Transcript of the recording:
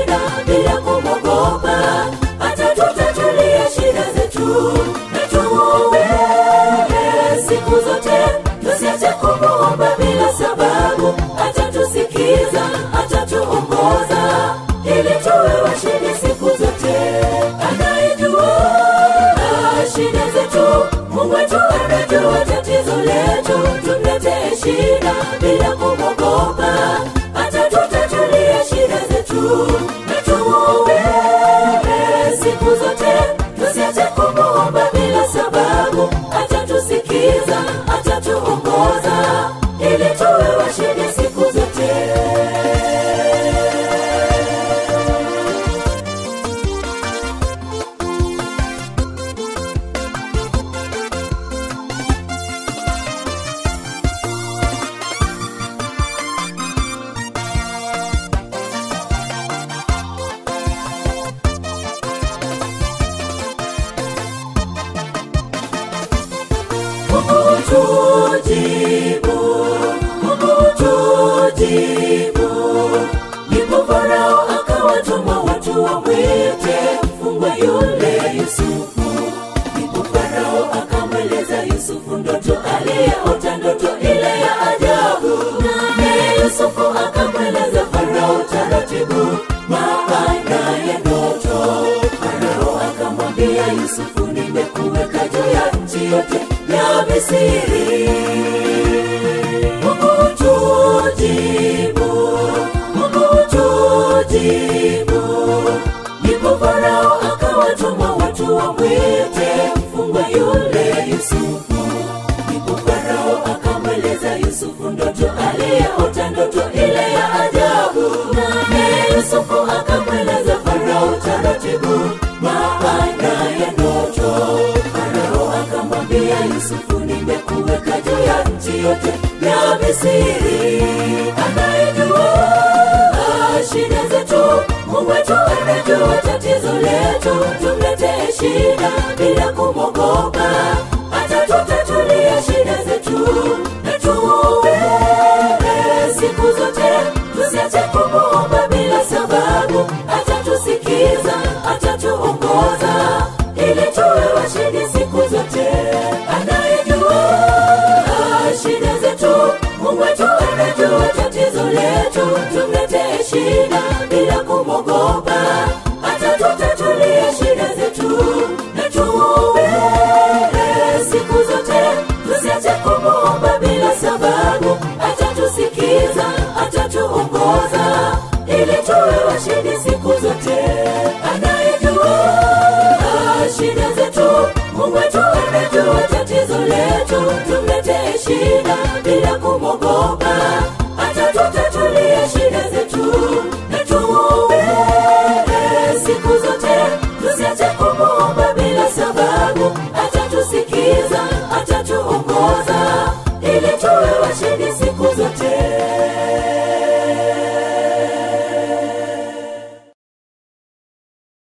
shida bila kumwogopa atatutatulia shida zetu na tumuombe siku zote tusiache kumuomba bila sababu atatusikiza atatuongoza ili tuwe washindi siku zote anayejua shida zetu mungu wetu anajua tatizo letu tumletee shida bila kumwogopa atatutatulia shida zetu na tumuombe siku zote tusiache kumuomba bila sababu atatusikiza atatuongoza ili tuwe washindi siku zote Mungu tujibu, Mungu tujibu. Ndipo Farao akawatuma watu wamwite mfungwa yule Yusufu. Ndipo Farao akamweleza Yusufu ndoto aliyeota ndoto ile ya ajabu. Naye Yusufu akamweleza Farao taratibu maana ya ndoto. Farao akamwambia Yusufu, nimekuweka juu ya nchi yote ya Misri. Mungu tujibu, Mungu tujibu. Ndipo Farao akawatuma watu wamwite mfungwa yule Yusufu. Ndipo Farao akamweleza Yusufu ndoto aliyeota ndoto ile ya ajabu. Naye Yusufu akamweleza Farao taratibu maana ya ndoto. Farao akamwambia Yusufu, nimekuweka juu ya nchi yote ya Misri. Anayejua shida zetu, Mungu wetu anajua tatizo letu. Tumletee shida bila kumwogopa, atatutatulia shida zetu na tuombe siku zote, tusiache kumuomba bila sababu. Atatusikiza, atatuongoza ili tuwe washindi siku zote. Anayejua shida zetu, Mungu wetu anajua tatizo letu. Tumletee shida bila kumwogopa, atatutatulia shida zetu na tuombe siku zote, tusiache kumuomba bila sababu. Atatusikiza, atatuongoza ili tuwe washindi siku zote. Anayejua shida zetu, Mungu wetu anajua tatizo letu. Tumletee shida bila kumwogopa